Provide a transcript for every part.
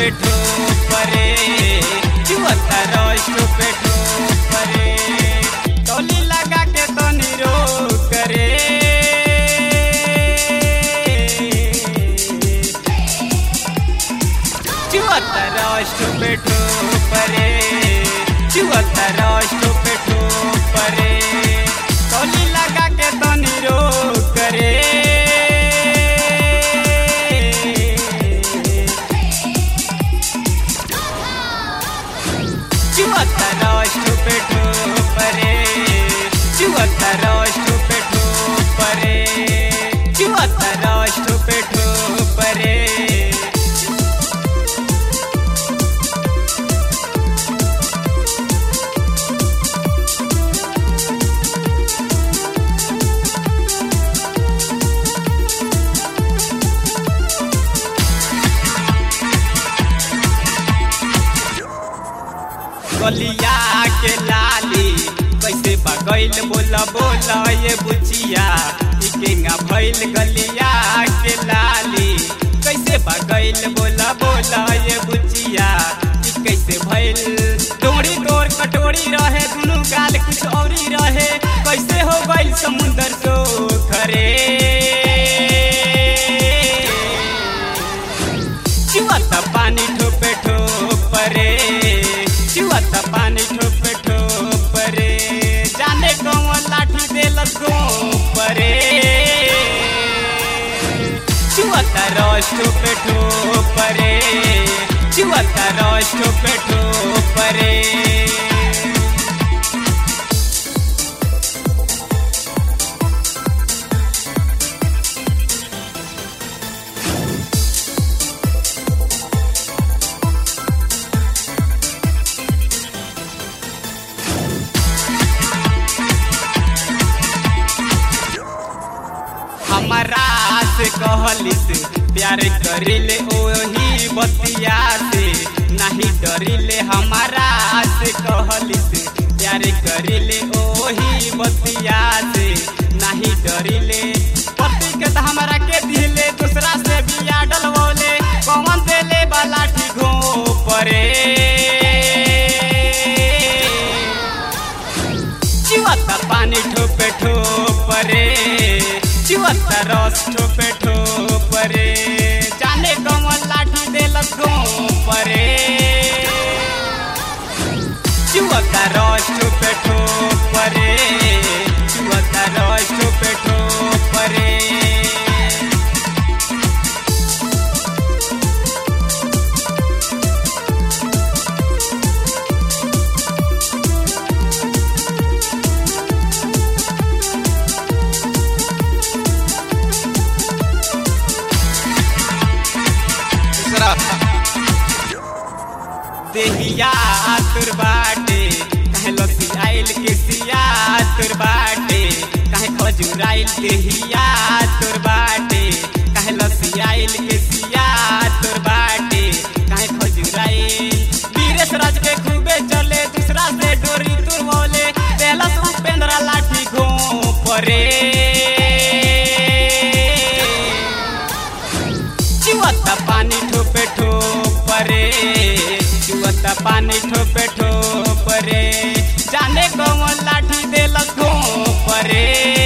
पे ठोपरे चुअता रस पे ठोपरे टोली लगा के तनी रोक रे चुअता रस पे ठोपरे चुअता रस पे ठोपरे टोली लगा के तनी रोक रे चुअता रस पे ठोपरे चुअता रस पे ठोपरे चुअता रस पे ठोपरे गलिया के लाली कैसे बगैल बोला बोला ये बुचिया इकेंगा भैल गलिया के लाली कैसे बगैल बोला बोला ये बुचिया ई कैसे भैल डोरी तोर कटोरी रहे दुनू गाल कुछ औरी रहे कैसे हो गइल समुंदर सो खरे चुआता पानी ठोपे ठोपरे चुआता पानी ठोपे ठोपरे जाने कौन लाठी देलस गोपरे चुआता रस ठोपे ठोपरे चुआता रस ठोपे ठोपरे हमारा से कहलिस प्यार करिले ओही बतिया से नहीं डरिले हमारा से कहलिस प्यार करिले ओही बतिया से नहीं डरिले पति के तो हमारा के दिले दूसरा से बिया डलवले कौन देले बाला ठीक परे चुअता पानी ठोपे ठोपरे चुअता रस ठोपे ठोपरे जाने कमल लाठी देलस गोपरे चुअता रस ठोपे ठोपरे चुअता रस ठोपे ठोपरे दूसरा देहिया तुर बाटे कहे लसी आइल के सिया तुर बाटे कहे खजुराइल देहिया तुर बाटे कहे लसी आइल के सिया तुर बाटे कहे खजुराइल वीरेश राज के खूबे चले दूसरा से डोरी तुर बोले पहला से उपेंद्रा लाठी घोपरे चुअता पानी ठोपे ठोपरे चुअता पानी ठोपे ठोपरे जाने कौन लाठी देलस घोपरे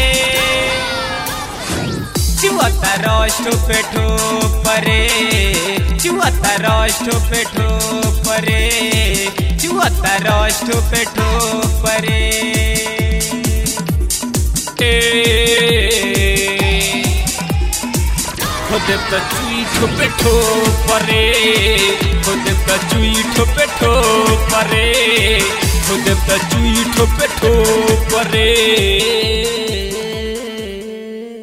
चुअता रस ठोपे ठोपरे चुअता रस ठोपे ठोपरे चुअता रस ठोपे ठोपरे ए खुद त चुई ठोपे ठोपरे खुद त चुई ठोपे ठोपरे खुद त चुई ठोपे ठोपरे